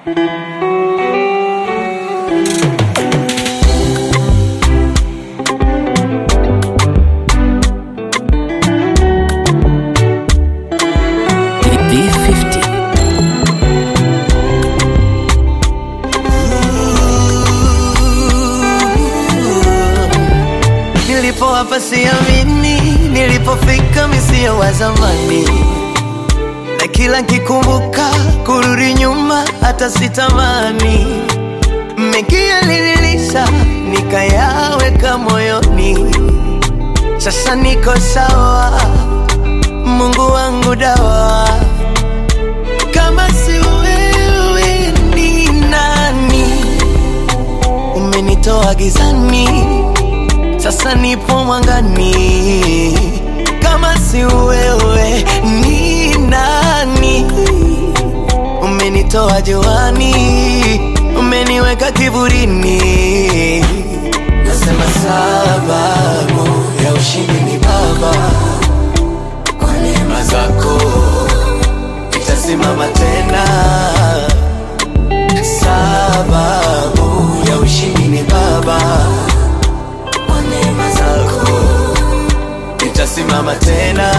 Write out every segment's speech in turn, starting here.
D50. Nilipo hapa siamini, nilipofika misio wa zamani, na kila nkikumbuka kurudi nyuma hata sitamani. Mengi yalinilisha nikayaweka moyoni, sasa niko sawa, Mungu wangu dawa. Kama si wewe ni nani? Umenitoa gizani sasa nipo mwangani. Kama si wewe ni nani? Umenitoa juani, umeniweka kiburini. Nasema sababu ya ushindi ni Baba, kwa neema zako nitasimama tena. Sababu ya ushindi ni Baba kwa neema zako nitasimama tena.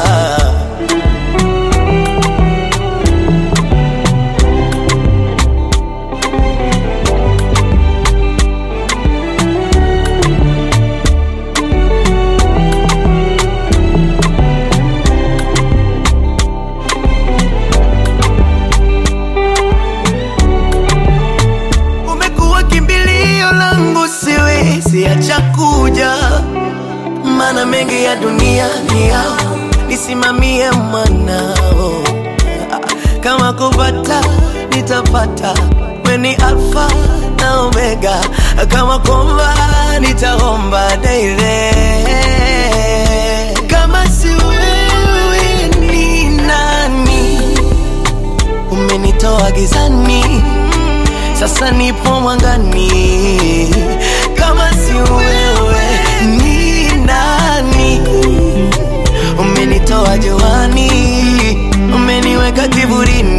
Umekuwa kimbilio langu, siwezi acha kuja, maana mengi ya dunia ni yao, nisimamie mwanao. Kama kupata nitapata, we ni Alfa na Omega, kama kuomba nitaomba daily. Kama si wewe ni nani? Umenitoa gizani sasa nipo mwangani. Kama si wewe ni nani? Umenitoa juani, umeniweka kiburini.